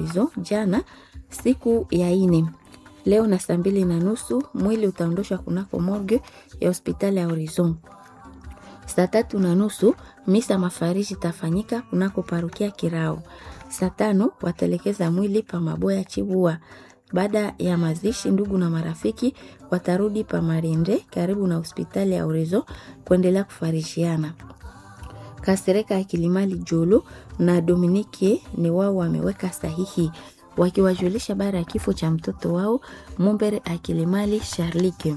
Horizon jana siku ya ine. Leo na saa mbili na nusu mwili utaondoshwa kunako morgue ya hospitali ya Horizon. Saa tatu na nusu misa mafariji itafanyika kunako parukia Kirao. Saa tano wataelekeza mwili pa Maboya Chibua. Baada ya mazishi, ndugu na marafiki watarudi pa Marinde karibu na hospitali ya Horizon kuendelea kufarishiana. Kasereka ya Kilimali Jolo na Dominike ni wao wameweka sahihi wakiwajulisha baada ya kifo cha mtoto wao Mumbere Akilimali Sharlike.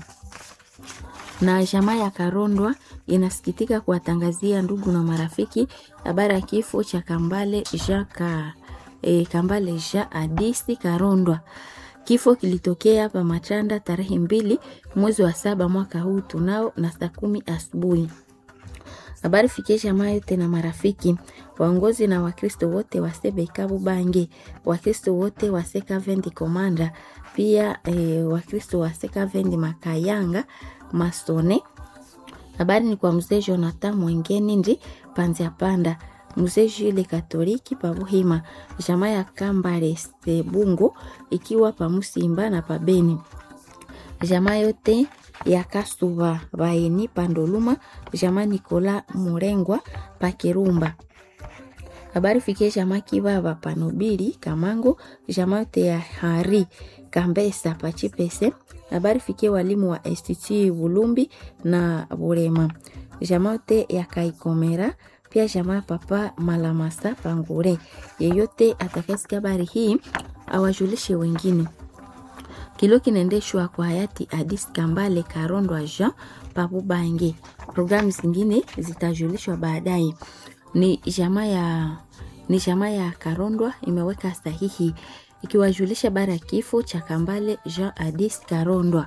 Na jamaa ya Karondwa inasikitika kuwatangazia ndugu na marafiki habari ya kifo cha Kambale Jaka, e, Kambale Ja Adisi Karondwa. Kifo kilitokea hapa Machanda tarehe mbili mwezi wa saba mwaka huu tunao na saa kumi asubuhi. Habari fikie jamaa yote na marafiki, waongozi na Wakristo wote wa Sebekabu Bange, Wakristo wote wa Sekavendi Komanda, pia e, Wakristo wa Sekavendi Makayanga Masone. Habari ni kwa mzee Jonathan Mwengeni ndi Panzia Panda, mzee Jule Katoliki Pabuhima, jamaa ya Kambale Sebungo ikiwa Pamusimba na Pabeni, jamaa yote ya Kasuba Baeni Pandoluma, jamaa Nikola Murengwa Pakirumba. Habari fikie jamaa Kibaba Panobili Kamango, jamaa yote ya Hari Kambesa Pachipese. Habari fikie walimu wa STT Bulumbi na Burema, jamaa yote ya Kaikomera pia jamaa papa Malamasa Pangure. Yeyote atakayesikia habari hii awajulishe wengine. Kilo kinaendeshwa kwa hayati Adis Kambale Karondwa Jean Pabubange. Programu zingine zitajulishwa baadaye. Ni jamaa ya ni jamaa ya Karondwa imeweka sahihi ikiwajulisha habari ya kifo cha Kambale Jean Adis Karondwa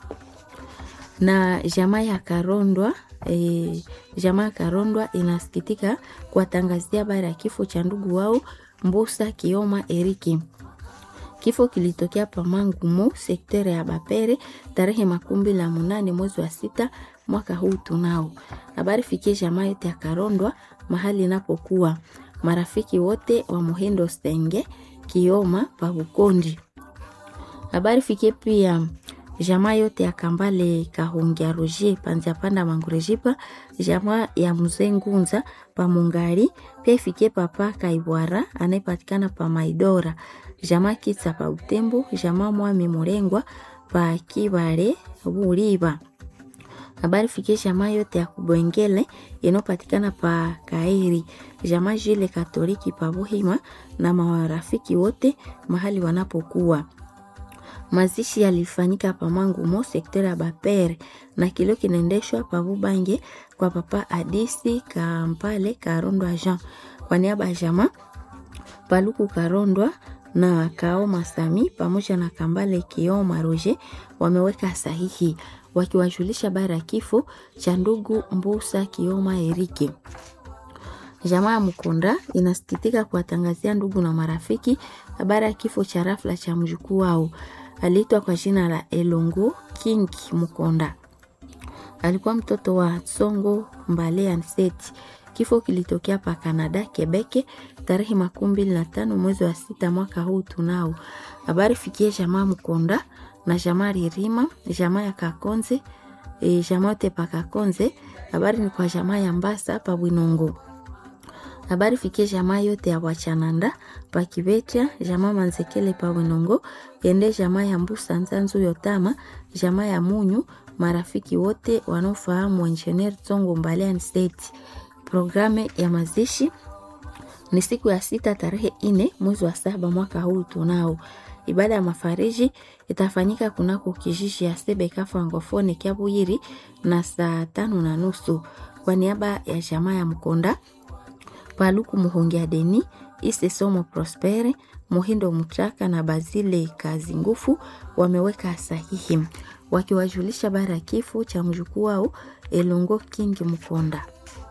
na jamaa ya Karondwa e, jamaa ya Karondwa inasikitika kuwatangazia habari ya kifo cha ndugu wao Mbusa Kioma Eriki. Kifo kilitokea Pamangumo sektere ya Bapere tarehe makumi la munane mwezi wa sita mwaka huu tunao. Habari fikie jamaa yote ya Karondwa mahali inapokuwa marafiki wote wa Muhindo Senge Kioma Pabukondi. Habari fikie pia jamaa yote ya Kambale Kahungia Roger Panzia Panda Mangurejipa, jamaa ya Mzee Ngunza pa Mungari, pia ifikie papa Kaibwara anayepatikana pa Maidora, jamaa Kitsa pa Utembo, jamaa Mwami Murengwa pa Kibare Buriba. Habari fikie jamaa yote ya Kubwengele inayopatikana pa Kairi, jamaa Jile Katoliki pa Buhima na marafiki wote mahali wanapokuwa. Mazishi yalifanyika Pamangumo sekta ya Bapere na kilio kinaendeshwa Pabubange kwa papa Adisi Kampale Karondwa Jean kwa niaba ya jamaa Paluku Karondwa na Kaoma Sami pamoja na Kambale Kioma Roger wameweka sahihi wakiwajulisha bara ya kifo cha ndugu Mbusa Kioma Erike. Jamaa ya Mkonda inasikitika kuwatangazia ndugu na marafiki habari ya kifo cha rafla cha mjukuu wao aliitwa kwa jina la Elongo King Mukonda. Alikuwa mtoto wa Tsongo Mbale Anseti. Kifo kilitokea pa Canada Quebec tarehe makumi mbili na tano mwezi wa sita mwaka huu tunao. Habari fikie jamaa Mkonda na jamaa Ririma, jamaa ya Kakonze, e, jamaa yote pa Kakonze. Habari ni kwa jamaa ya Mbasa pa Bwinongo habari fikie jamaa yote ya Wachananda pa Kibecha, jamaa Manzekele pa Wenongo, ende jamaa ya Mbusa Nzanzu Yotama, jamaa ya Munyu, marafiki wote wanaofahamu Engineer Tsongo Mbalian State. Programe ya mazishi ni siku ya sita tarehe ine mwezi wa saba mwaka huu tunao. Ibada ya mafariji itafanyika kunako kijiji ya Sebeka Francofone Kiabuyiri na saa tano na nusu kwa niaba ya jamaa ya Mkonda Paluku Muhongia Deni, Ise Somo Prospere, Muhindo Mutraka na Bazile Kazi Ngufu wameweka sahihi wakiwajulisha bara ya kifo cha mjukuu wao Elongo King Mkonda.